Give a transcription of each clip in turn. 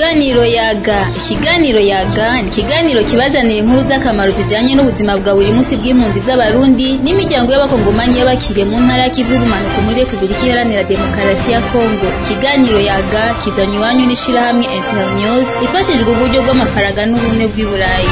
Ikiganiro yaga ikiganiro yaga ni ikiganiro kibazanira inkuru z'akamaro zijanye n'ubuzima bwa buri munsi bw'impunzi z'abarundi n'imiryango y'abakongomani y'abakiriye mu ntara y'ikivu y'ubumanuko muri repubulika iharanira demokarasi ya kongo ikiganiro yaga kizanywa iwanyu n'ishirahamwe internews ifashijwe uburyo bw'amafaranga n'ubumwe bw'i burayi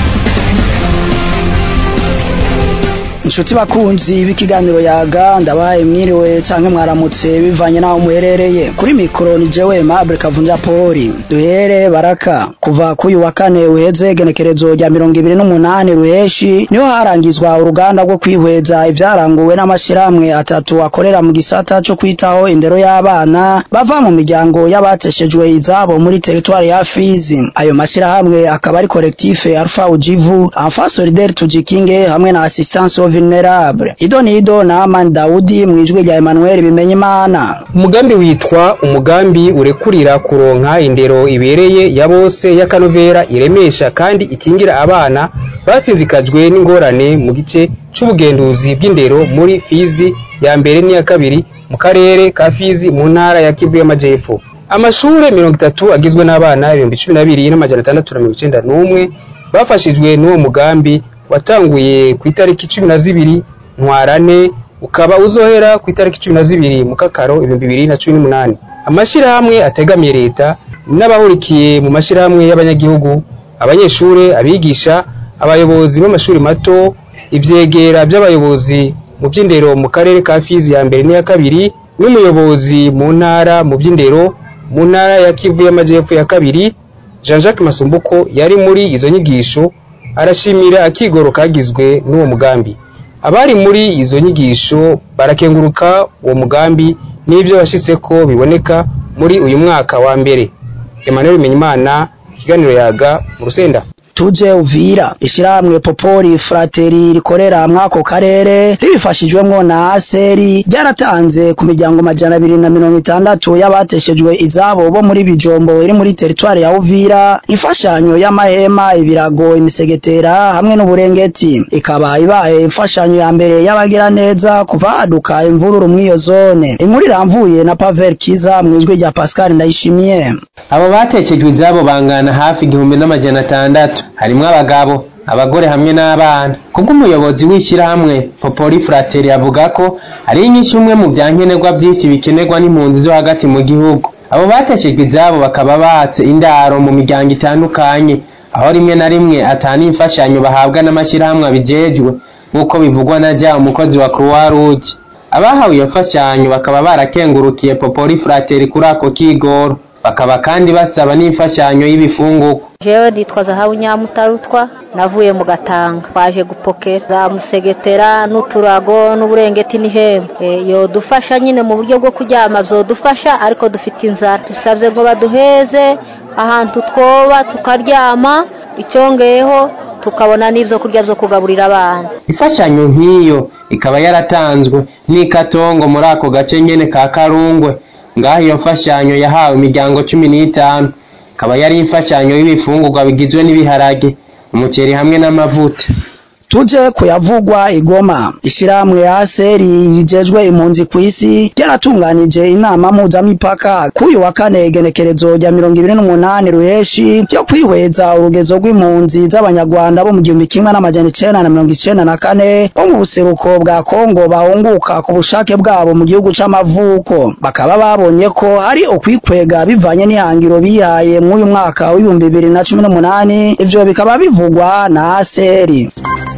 inshuti bakunzi b'ikiganiro yaga ndabaye mwiriwe canke mwaramutse bivanye naho muherereye kuri mikoro ni jewe Mable Kavunja Poli duhere baraka kuva kuyu wa kane uheze genekerezo rya mirongo ibiri n'umunani ruheshi niho harangizwa uruganda rwo kwihweza ivyaranguwe n'amashirahamwe atatu akorera mu gisata co kwitaho indero y'abana bava mu miryango y'abateshejwe izabo muri teritwari ya Fizi ayo mashirahamwe akaba ari collectif Alpha Ujivu Enfant Solidaire Tujikinge hamwe na Assistance aux vulnerable ido nido na Amani Daudi mwijwe rya Emmanuel Bimenyimana umugambi witwa umugambi urekurira kuronka indero ibereye ya bose y'akanovera iremesha kandi ikingira abana basinzikajwe n'ingorane mu gice c'ubugenduzi bw'indero muri Fizi ya mbere n'iya kabiri mu karere ka Fizi mu ntara ya Kivu y'Amajepfo amashure mirongo itatu agizwe n'abana ibihumbi cumi na bibiri n'amajana atandatu na mirongo icenda n'umwe bafashijwe n'uwo mugambi watanguye ku itariki cumi na zibiri ntwarane ukaba uzohera ku itariki cumi na zibiri mu kakaro ibihumbi bibiri na cumi n'umunani amashirahamwe ategamiye leta n'abahurikiye mu mashirahamwe y'abanyagihugu abanyeshure abigisha abayobozi b'amashuri mato ivyegera vy'abayobozi mu vy'indero mu karere ka Fizi ya mbere n'iya kabiri n'umuyobozi mu ntara mu vy'indero mu ntara ya Kivu y'amajepfo ya kabiri Jean-Jacques Masumbuko yari muri izo nyigisho arashimira akigoro kagizwe n'uwo mugambi abari muri izo nyigisho barakenguruka uwo mugambi n'ivyo washitseko biboneka muri uyu mwaka wa mbere Emmanuel Bimenyimana ikiganiro yaga mu rusenda tuje uvira ishirahamwe popori frateri rikorera mwako karere ribifashijwemwo na aseri ryaratanze ku miryango majana abiri na mirongo itandatu y'abateshejwe izabo bo muri bijombo iri muri teritwari ya uvira imfashanyo y'amahema ibirago imisegetera hamwe n'uburengeti ikaba ibaye imfashanyo ya mbere y'abagira neza kuva haduka imvururu mw'iyo zone inkuru iramvuye na pavel kiza mw'ijwi rya pascal ndayishimiye abo batekejwe izabo bangana hafi igihumbi n'amajana atandatu harimwo abagabo abagore hamwe n'abana kubwo umuyobozi w'ishyirahamwe popoli frateri avuga ko ari inyinshi umwe mu vyankenerwa vyinshi bikenerwa n'impunzi zo hagati mu gihugu abo batekejwe izabo bakaba batse indaro mu miryango itandukanye aho rimwe na rimwe atana imfashanyo bahabwa n'amashyirahamwe abijejwe nk'uko bivugwa na ja umukozi wa croix rouge abahawe iyo mfashanyo bakaba barakengurukiye popoli frateri kuri ako kigoro bakaba kandi basaba n'imfashanyo y'ibifungurwa jewe nitwa zahabu nyamutarutwa navuye mu gatanga twaje gupokera za musegetera n'uturago n'uburengeti n'ihembe e, yodufasha nyine mu buryo bwo kuryama vyodufasha ariko dufite inzara dusavye ngo baduheze ahantu twoba tukaryama icyongeyeho tukabona n'ivyo kurya vyo kugaburira abana imfashanyo nk'iyo ikaba yaratanzwe n'ikatongo muri ako gace nyene ka karungwe ngaho iyo mfashanyo yahawe imiryango cumi n'itanu ikaba yari imfashanyo y'ibifungurwa bigizwe n'ibiharage umuceri hamwe n'amavuta tuje kuyavugwa igoma ishirahamwe ya seri rijejwe impunzi kw'isi ryaratunganije inama mpuzamipaka kuyu wa kane igenekerezo rya mirongo ibiri n'umunani ruheshi yo kwihweza urugezo rw'impunzi z'abanyarwanda bo mu gihumbi kimwe n'amajana icenda na mirongo icenda na kane bo mu buseruko bwa kongo bahunguka ku bushake bwabo mu gihugu c'amavuko bakaba babonye ko hari ukwikwega bivanye n'ihangiro bihaye mw'uyu mwaka w'ibihumbi bibiri na cumi n'umunani ivyo bikaba bivugwa na aseri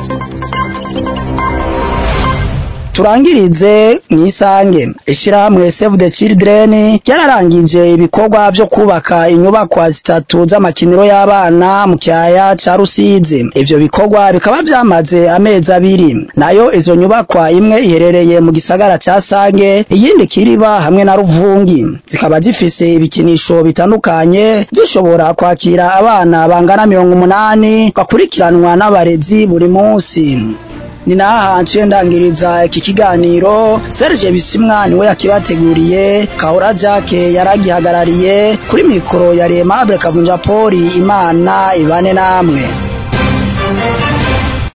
turangirize mwisange ishirahamwe Save the Children ryararangije ibikorwa vyo kubaka inyubakwa zitatu z'amakiniro y'abana mu kyaya ca Rusizi ivyo bikorwa bikaba vyamaze amezi abiri nayo izo nyubakwa imwe iherereye mu gisagara ca Sange iyindi Kiriba hamwe na Ruvungi zikaba zifise ibikinisho bitandukanye zishobora kwakira abana bangana mirongo umunani bakurikiranwa n'abarezi buri munsi ni naha nciye ndangiriza iki kiganiro Serge Bisimwa niwe yakibateguriye Kahora Jacques yaragihagarariye kuri mikoro ya Remable Kavunja Poli Imana ibane namwe